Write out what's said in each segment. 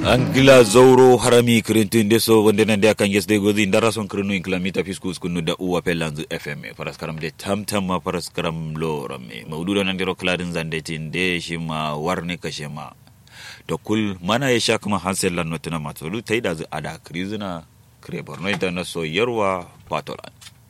angila zauro harami kirintinde so wonde nande akan yesde gozi ndara son kirinu inclamita fiskus kunu da uwa pelanzu fm paras karam de tamtam ma paras karam lo ramme mawdudo nandiro kladin zande tinde shima warne kashema to kul mana ya sha kuma hansel lan notina matolu taida zu ada krizina kre borno ita na so yarwa patolan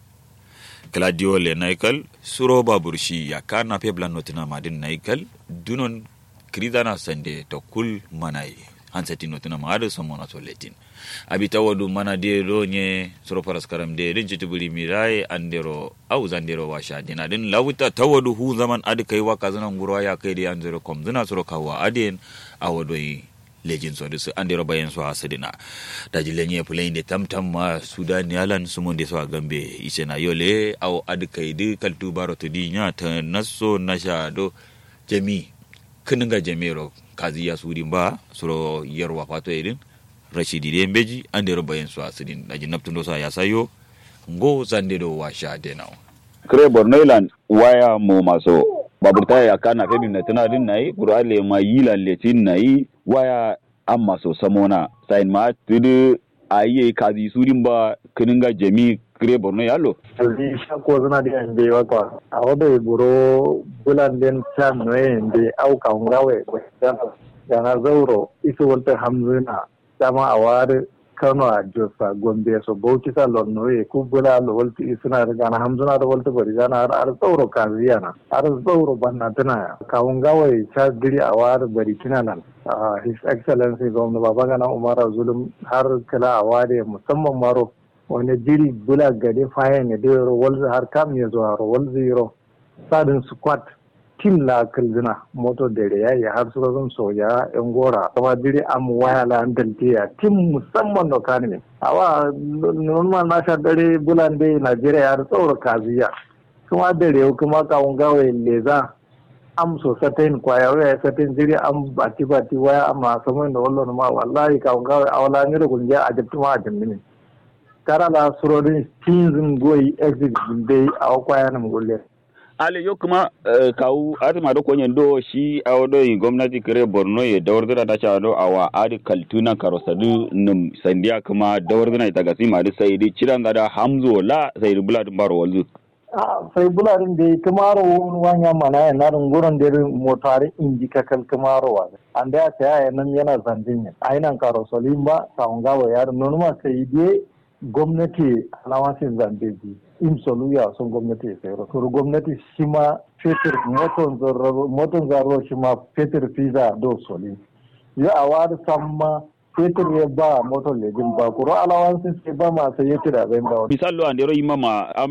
Claudio le naikal suro baburshi ya kana peblan notina madin naikal dunon krizana sande to kul manai hansati notina maada somona to letin abi tawadu mana de do nye suro paras karam de din chitubuli mirai andero au zandero washa dina din lawuta tawadu hu zaman adi kai waka zana ngurwa ya kai de andero kom zina suro kawa adien awadoi lejin so su andero bayan so asidina da jilenye pulain de tamtam ma sudan yalan sumonde so gambe isena yole au adi kai di kaltu baro to di nya ta naso nasha do jami kininga jamero kazi ya sudin ba suro yarwa fato irin rashidi de beji andero bayan so asidin da jinaptun do sa ya sayo ngo zande do washa denao kire borno ilan waya mo maso baburta ya kana febi na tana din nayi qur'ale ma yila letin nayi waya an maso samona sain ma tudu ayi kazi sudin ba kininga jami kire borno yalo aldi shako zana di ande waka a wada buro bulan den chan noe inde au ka ngawe gana zauro isu wanta hamzuna dama a wari kano a josa gombe so bauchi sa lonnoye ku bula lo walti isuna da gana hamzuna da walti bari gana har ar zauro kaziya na har zauro banna tana kawun gawai cha diri a wari bari kina nan his excellency gwamna baba gana umar zulum har kala a ware musamman maro wani jiri bula gade fayan ya dero walzi har kam ya zuwa walzi ro sadin squad tim la kalzina moto dere ya yi har suka zan soya yan gora kuma jiri am waya la ya tim musamman no kani ne awa normal na sha dare bulan dai najeriya har tsoro kaziya kuma dare kuma kawun gawaye leza am so satain kwaya waya satain jiri am bati bati waya amma samoin da wallo ma wallahi kawun gawaye awala ni da kungiya a jabtu ma a jambini kara la surodin tinzin goyi exit dai a kwaya na mugulle ale yo kuma kawu adama do konyen do shi awodo yi gwamnati kire borno ye dawardira da cha do awa adi kaltuna karosadu num sandiya kuma dawardira ita gasi ma da sai di ciran da hamzo la sai di bulad baro walzu sai buladin da kamaro wanya mana ya na runguran da motari inji kakal kamaro wa an da ya ta nan yana zandin ne ainan karosolin ba kawun gawa yaro nonuma sai dai gwamnati alawancin zambeji in soluya sun gwamnati ya sayar kuru gwamnati shi ma fetur moton zaro shi ma fetur fiza do soli yi a wari samma fetur ya ba moton lejin ba kuro alawancin sai ba ma sai ya tira zai ba misalo andero imama